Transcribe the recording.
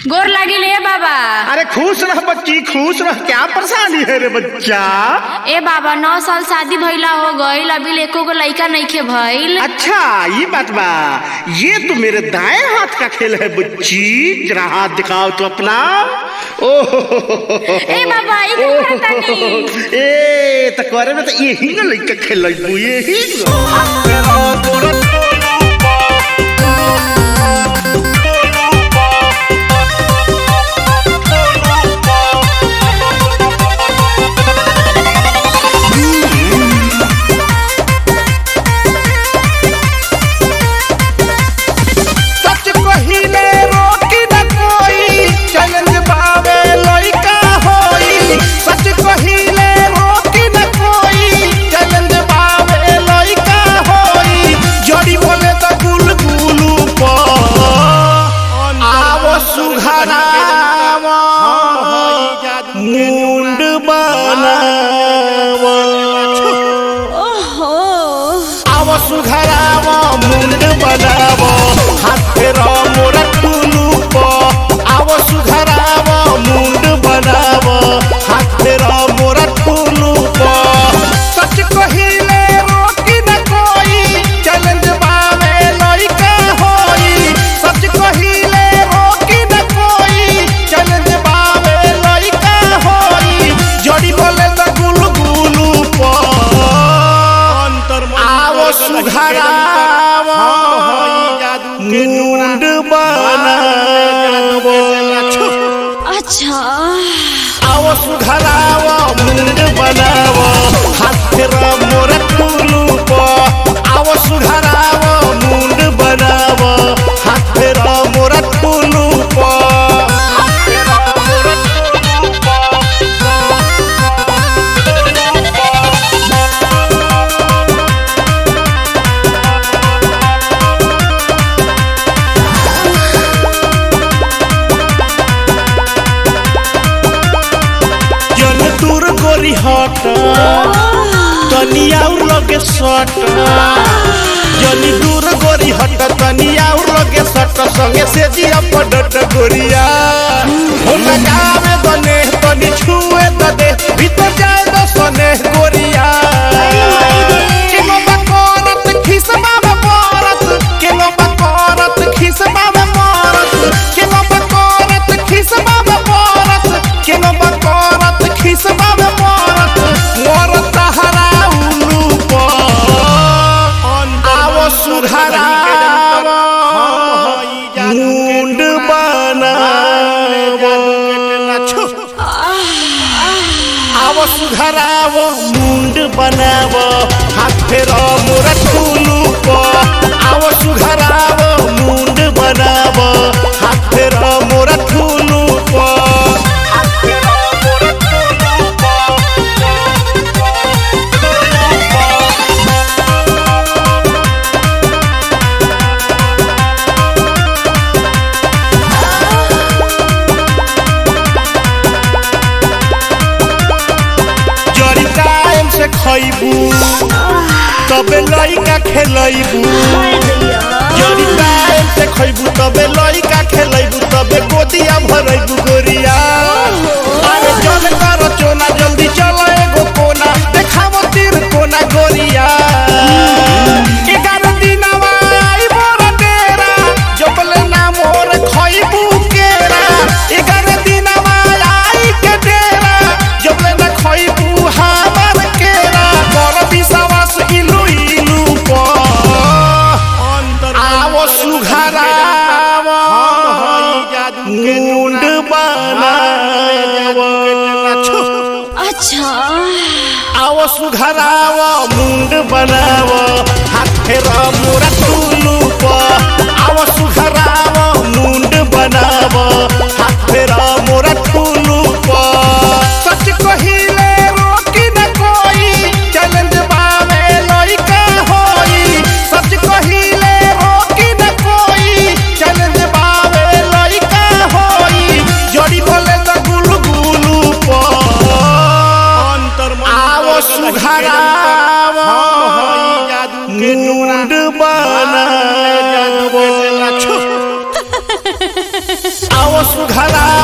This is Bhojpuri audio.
गोर लागिल ए बाबा अरे खुश रह बच्ची खुश रह क्या परेशानी है रे बच्चा ए बाबा नौ साल शादी भइला हो गईल अभी एको गो लइका नइखे भइल अच्छा ये बात बा ये तो मेरे दाएं हाथ का खेल है बच्ची जरा हाथ दिखाओ तो अपना ओह ए बाबा ई का करतानी ए त करे में तो यही ना लइका खेल यही ना। सच कहिले रोकी न कोई चैलेंज बावे लइका होई सच कहिले रोकी न कोई चैलेंज बावे लइका होई जड़ी बोले त गुल गुलू प आव सुघराव मुंड बनाव ओहो आव सुघराव मुंड बनाव हाथे र मोर टुलु प आव सुघराव मुंड बनाव हाथे र मोर टुलु प सच कहिले रोकी न कोई चैलेंज बावे लइका होई सच कहिले रोकी न कोई चैलेंज बावे लइका होई जड़ी बोले त गुलु गुलु प आवो सुघराव मुंड बनावो अच्छा आवो सुघराव मुंड बनावो हाथे र मोर टुलु प आवो सुघराव मुंड बनावो हाथे र मोर टुलु प जन दूर गोरी हट तनी आउर लगे सट जनी दूर गोरी हट तनी आउर लगे सट संगे से जिया पडट गोरिया हो लगावे दने तनी छुए दने भीतर जाए द सने गोरिया केनो बकरत खिसबा में परत केनो बकरत खिसबा में परत केनो बकरत खिसबा में परत केनो बकरत खिसबा में परत मोर तहरा उलू पर आवो सुधराव मुंड बनावो आवो सुधराव मुंड बनाव हाथ फेर मोर टुलू प आवो सुधराव मुंड बनाव हाथ फेर मोर टुलू प हाथ फेर मोर टुलू जरी टाइम से खइबू तबे लइका खेलैबू जरी टाइम से खइबू तबे लइका खेलैबू तबे गोदिया भरैबू गोरिया अरे जल कर चोना जल्दी चल एगो कोना देखाव तीर कोना गोरिया एगारह दिनवा आई मोर डेरा जबले ना मोर खइबू केरा एगारह दिनवा आई के डेरा जबले ना खइबू हमर केरा कर विश्वास इलू इलू प आवो सुघराव मुंड बनाव अच्छा आवो सुघराव मुंड बनाव हाथ फेर मोरा टुलू प आवो सुघराव मुंड बनाव हाथ फेर मोरा टुलू प सच कहिले रोकी न कोई चैलेंज बावे लइका होई सच कहिले रोकी न कोई चैलेंज बावे लइका होई जड़ी बोले त गुलु गुलु प आवो सुघराव मुंड बनाव घरा